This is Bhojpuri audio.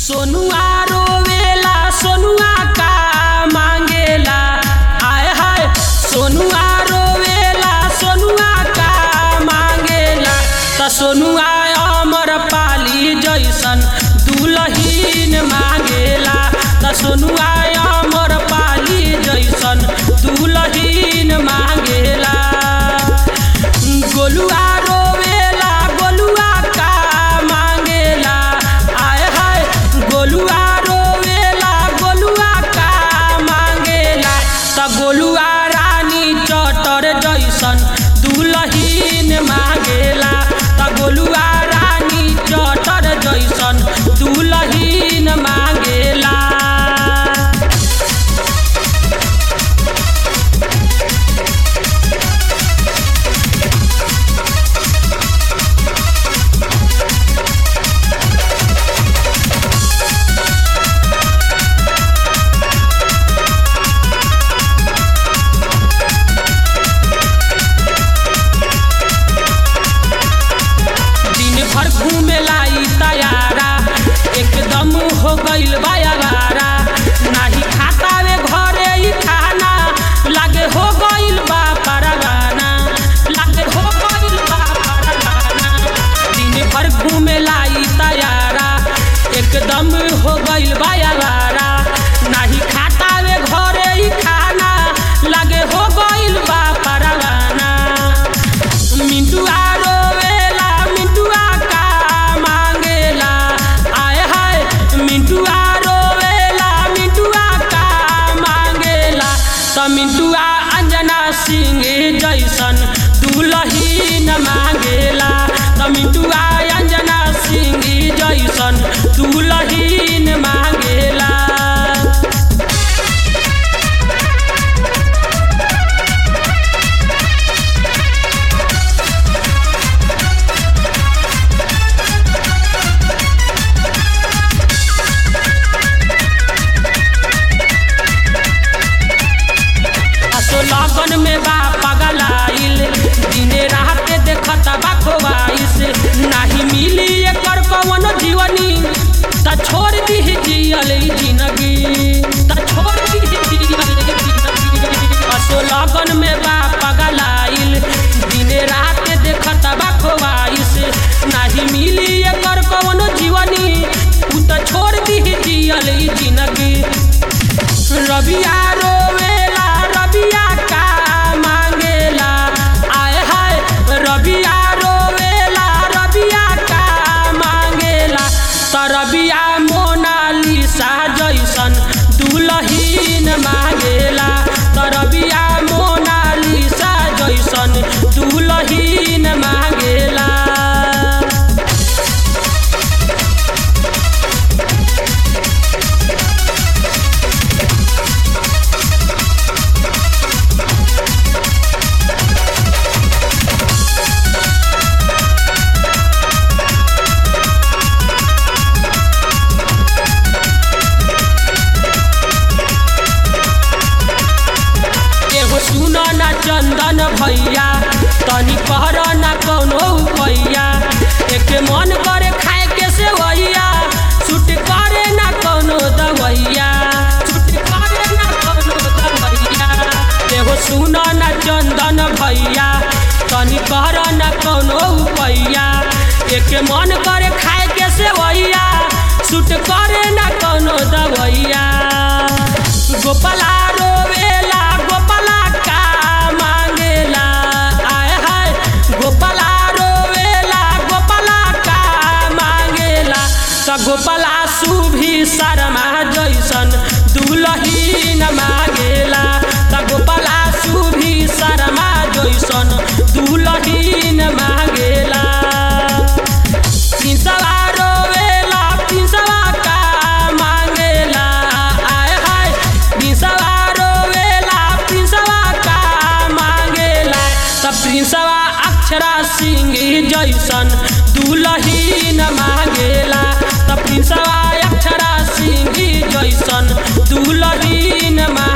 सोनुआ रोवेला सोनुआ का मांगेला हाय हाय सोनुआ रोवेला सोनुआ का मांगेला त सोनुआ अमर पाली जैसन दुलहीन मांगेला त सोनुआ अमर पाली जैसन दुलहीन मांगेला गोलुआ रोवेला गोलुआ का मांगेला आय हाय गोलुआ रोवेला गोलुआ का मांगेला त गोलुआ रानी चटर जैसन दुलहीन मांगेला त गोलुआ रानी चटर जैसन दुलहीन मांगेला दिन भर घूमे लाई तैयारा एकदम हो गइल बायारा नाही खाता वे घरे ही खाना लागे हो गइल बा परवाना लागे हो गइल बा परवाना दिन भर घूमे लाई तैयारा एकदम हो गइल बायारा नाही खाता वे घरे ही खाना लागे हो गइल बा परवाना मिंटुआ रोवेला मिंटुआ का मांगेला आय हाय मिंटुआ रोवेला मिंटुआ का मांगेला त मिंटुआ अंजना सिंह जैसन दुलहीन मांगेला त मिंटुआ अंजना सिंह जैसन दुलहीन मांगेला असो लगन में बा पगलाइल दिने रात देखत बा खोवाइस नाही मिली एकर कवन जीवनी त छोड़ दी जियल ई जिंदगी त छोड़ दी जियल ई जिंदगी असो लगन में बा पगलाइल दिने रात देखत बा खोवाइस नाही मिली एकर कवन जीवनी उ त छोड़ दी जियल ई जिंदगी रबिया रोवेला रबिया का मांगेला आय हाय रबिया रोवेला रबिया का मांगेला त रबिया मोनालिसा जैसन दुलहीन मांगेला त रबिया मोनालिसा जैसन दुलहीन मांगेला एगो सुन ना चंदन भैया तनी कहर ना कौनो भैया एके मन करे खाए के से वैया छूट करे ना कौनो दवैया छूट करे ना कौनो दवैया एगो सुन ना चंदन भैया तनी कहर ना कौनो भैया एके मन करे खाए के से वैया छूट करे ना कौनो दवैया गोपाला रोवेला गोपाला का मांगेला आय हाय गोपाला रोवेला गोपाला का मांगेला त गोपाला सुभी शर्मा जैसन दुलहीन मांगेला त गोपाला सुभी शर्मा जैसन दुलहीन मांगेला पिंसवा रोवेला पिंसवा का मांगेला आय हाय पिंसवा रोवेला पिंसवा का मांगेला त प्रिंसवा अक्षरा सिंह जैसन दुलहीन मांगेला त प्रिंसवा अक्षरा सिंह जैसन दुलहीन मांगेला